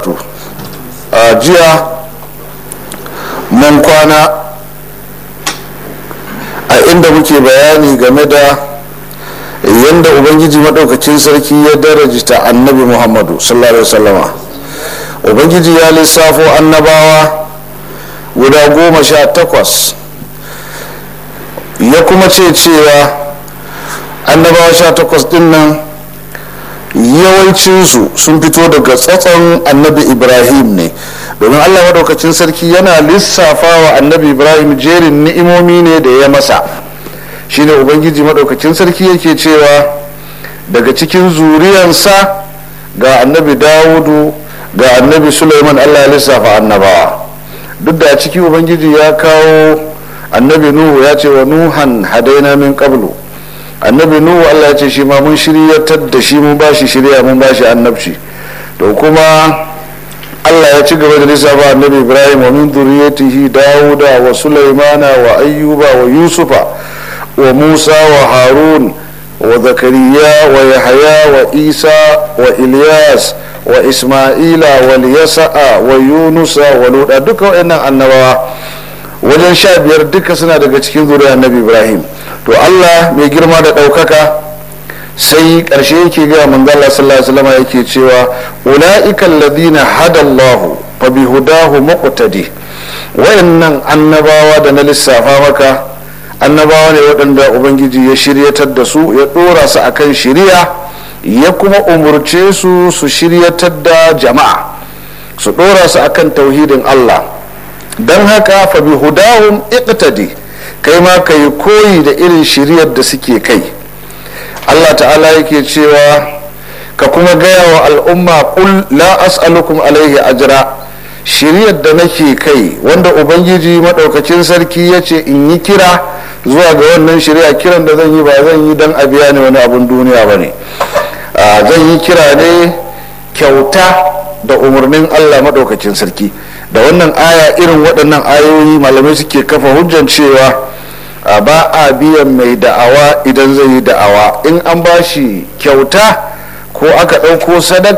karatu a jiya mun kwana a inda muke bayani game da yadda ubangiji maɗaukacin sarki ya darajita annabi muhammadu sallallahu alaihi wasallama ubangiji ya lissafo annabawa guda goma sha takwas ya kuma ce cewa annabawa sha takwas din nan yawancinsu sun fito daga tsatson annabi ibrahim ne domin allah maɗaukacin sarki yana lissafa wa annabi ibrahim jerin ni'imomi ne da ya masa shine ubangiji maɗaukacin sarki yake cewa daga cikin zuriyansa ga annabi dawudu ga annabi suleiman allah ya lissafa annabawa duk da a ciki ubangiji ya kawo annabi nuhu ya ce wa nuhan hadaina min qablu annabi nuhu allah ya ce shi ma mun shiryatar da shi mun bashi shirya mun bashi annabci to kuma allah ya ci gaba da lissafa annabi ibrahim wa min zuriyatihi dawuda wa sulaimana wa ayyuba wa yusufa wa musa wa harun wa zakariya wa yahaya wa isa wa ilyas wa isma'ila wa liyasa'a wa yunusa wa luda duka waɗannan annabawa wajen sha biyar duka suna daga cikin zuriyar annabi ibrahim to allah mai girma da ɗaukaka sai ƙarshe yake gaya manzala sallallahu alaihi wasallam yake cewa ula'ika alladhina hadallahu fa bihudahu muqtadi wayannan annabawa da na lissafa maka annabawa ne waɗanda ubangiji ya shiryatar da su ya ɗora su akan shiriya ya kuma umurce su su shiryatar da jama'a su ɗora su akan tauhidin allah don haka fa bihudahum iqtadi kai ma ka yi koyi da irin shiryar da suke kai allah ta'ala yake cewa ka kuma gaya wa al'umma kul la as'alukum alaihi ajra shiryar da nake kai wanda ubangiji maɗaukacin sarki ya ce in yi kira zuwa ga wannan shirya kiran da zan yi ba zan yi don a biya ne wani abun duniya ba ne zan yi kira ne kyauta da umarnin allah maɗaukacin sarki da wannan aya irin waɗannan ayoyi malamai suke kafa hujjan cewa ba a biyan mai da'awa idan zai yi da'awa in an ba shi kyauta ko aka ɗauko sadaka